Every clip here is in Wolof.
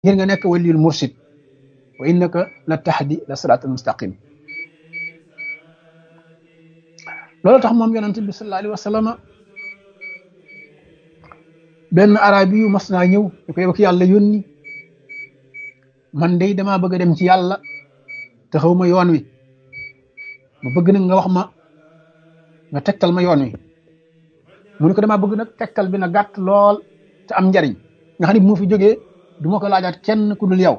ngir nga nekk waliyul mursid wa innaka la tahdi la siraatal mustaqim loolu tax moom yonent bi sallallahu alayhi wa sallam benn arabi yu mas naa ñëw ñu ko yow ki yàlla yónni man de damaa bëgg a dem ci yàlla te xaw ma yoon wi ma bëgg nag nga wax ma nga tegtal ma yoon wi mu ne ko damaa bëgg nag tegtal bi na gàtt lool te am njariñ nga xam ne bu ma fi jógee du ma ko laajaat kenn ku dul yow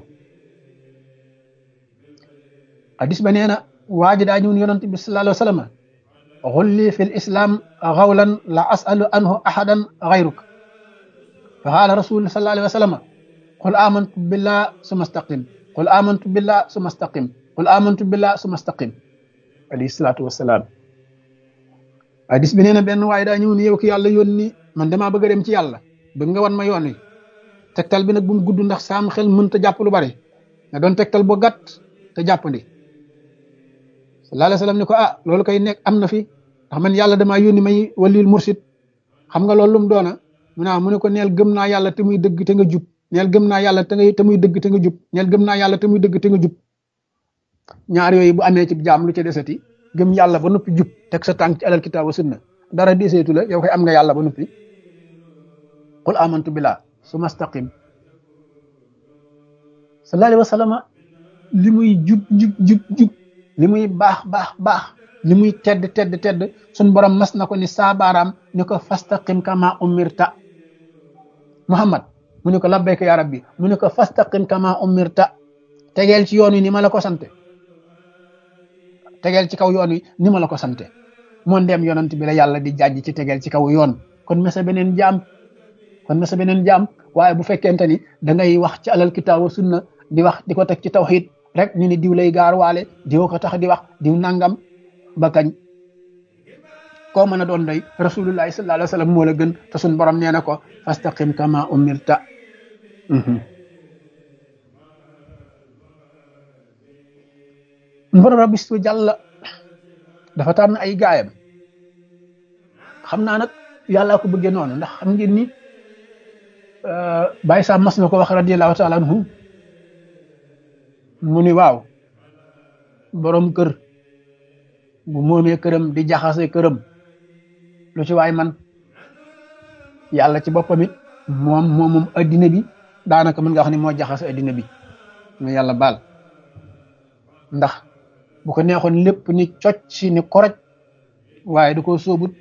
hadis ba nee na waa ji daa ñëw yonent bi sallallahu alayhi wa sallam xulli fi l islam xawlan la asalu anhu ahadan xayruk fa qaala rasul sallallahu alayhi wa sallam qul amantu billah suma staqim qul amantu billah suma staqim qul amantu billah suma staqim alayhi salaatu wasalaam hadis bi nee na benn waaye daa ñëw ni yow ki yàlla yónni man damaa bëgg a dem ci yàlla bëgg nga wan ma yoon wi tegtal bi nag bu mu gudd ndax saam xel mënta jàpp lu bari nga doon tegtal bu gàtt te jàppandi sallallahu alayhi wa sallam ni ko ah loolu koy nekk am na fi ndax man yàlla damaa yónni may waliyul mursid xam nga loolu lu mu doona mu naa mu ne ko neel gëm naa yàlla te muy dëgg te nga jub neel gëm naa yàlla te nga te muy dëgg te nga jub neel gëm naa yàlla te muy dëgg te nga jub ñaar yooyu bu amee ci jaam lu ca desati gëm yàlla ba noppi jub teg sa tànk ci alal kitaab wa sunna dara deseetu la yow koy am nga yàlla ba noppi qul amantu billah suma staqim sallallahu alayhi wa sallam li muy jub jub jub jub li muy baax baax baax li muy tedd tedd tedd suñ borom mas na ko ni saabaaraam ni ko fastaqim kama umirta muhammad mu ne ko labbayka ya rabbi mu ne ko fastaqim kama umirta tegeel ci yoon wi ni ma la ko sante tegeel ci kaw yoon wi ni ma la ko sante moo ndem yonent bi la yàlla di jàjj ci tegeel ci kaw yoon kon mesa beneen jaam kon mesa beneen jaam waaye bu fekkente ni da ngay wax ci alal kitaabu sunna di wax di ko teg ci tawxiid rek ñu ni diw lay gaar waale diw ko tax di wax diw nangam ba kañ koo mën a doon doy rasulullahi sallallahu alayhi wa sallam moo la gën te suñ borom nee na ko fastaqim kama umirta borom rabbi su jàlla dafa tànn ay gaayam xam naa nag yàllaa ko bëggee noonu ndax xam ngeen ni bàyyi saa mas na ko wax radiallahu taala anhu mu ni waaw borom kër bu moomee këram di jaxase këram lu ci waay man yàlla ci boppam it moom moomum addina bi daanaka mën nga wax ni moo jaxase addina bi mu yàlla baal ndax bu ko neexoon lépp ni cocc si ni koroj waaye du ko sóobut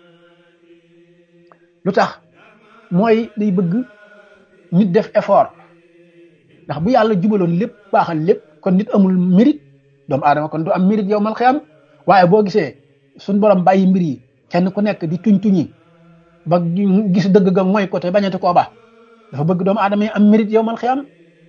lu tax mooy day bëgg nit def effort ndax bu yàlla jubaloon lépp baaxal lépp kon nit amul mérite doomu aadama kon du am mérite yow mal xiyam waaye boo gisee suñ borom bàyyi mbir yi kenn ku nekk di tuñ tuñi ba gis dëgg ga mooy ko te bañati koo baax dafa bëgg doomu aadama yi am mérite yow mal xiyam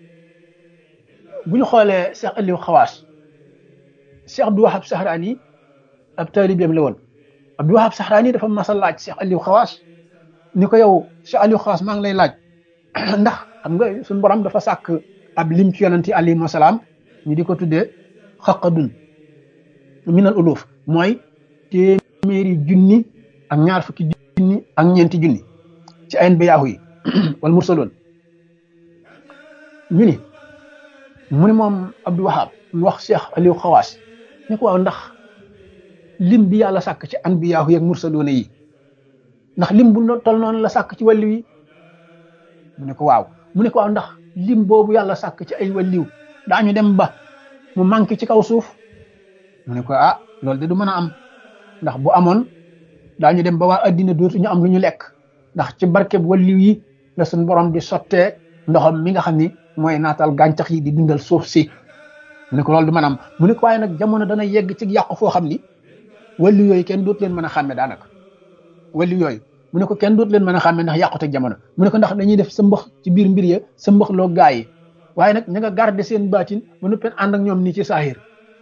bu ñu xoolee Cheikh Aliou Xawaas Cheikh Abdou Wahab Sahraani ab taalibeem la woon Abdou Wahab Sahraani dafa mas a laaj Cheikh Aliou Xawaas ni ko yow Cheikh Aliou Xawaas maa ngi lay laaj ndax xam nga suñu borom dafa sàkk ab lim ci yonanti alayhi salaam ñu di ko tuddee xaqadun minal uluf mooy téeméeri junni ak ñaar fukki junni ak ñeenti junni ci ayen ba yaahu yi wala mursaloon ñu ni mu ni moom Abdou Wahab mu wax Cheikh Aliou Xawaas ni ko waaw ndax lim bi yàlla sàkk ci an bi yaahu yi ak mursaloona yi ndax lim bu tol noonu la sàkk ci wàllu yi mu ne ko waaw mu ne ko waaw ndax lim boobu yàlla sàkk ci ay wàlliw daañu dem ba mu manqué ci kaw suuf mu ne ko ah loolu de du mën a am ndax bu amoon daañu dem ba waa addina dootuñu am lu ñu lekk ndax ci barkeb wàlliw yi la suñ borom di sottee ndoxam mi nga xam ni mooy naatal gàncax yi di dundal suuf si mu ne ko loolu du mën a am mu ne ko waaye nag jamono dana yegg ci yàqu foo xam ni wàlliw yooyu kenn dootu leen mën a xàmme daanaka wàlliw yooyu mu ne ko kenn dootu leen mën a xàmme ndax yàqute jamono mu ne ko ndax dañuy def sa mbax ci biir mbir ya sa mbax loo gaa yi waaye nag ña nga garder seen baatin ba noppee ànd ak ñoom nii ci saahir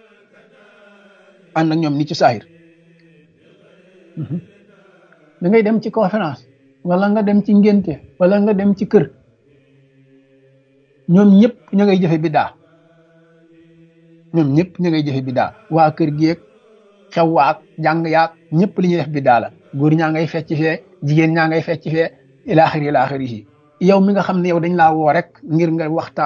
ànd ak ñoom nii ci saahir da ngay dem ci conférence wala nga dem ci ngénte wala nga dem ci kër ñoom ñëpp ña ngay jëfe biddaa ñoom ñëpp ña ngay jëfe biddaa waa kër geeg xew waak jàng yaak ñëpp li ñuy def biddaa la góor ñaa ngay fecc fee jigéen ñaa ngay fecc fee ilaaxir ilaaxir yi yow mi nga xam ne yow dañ laa woo rek ngir nga waxtaan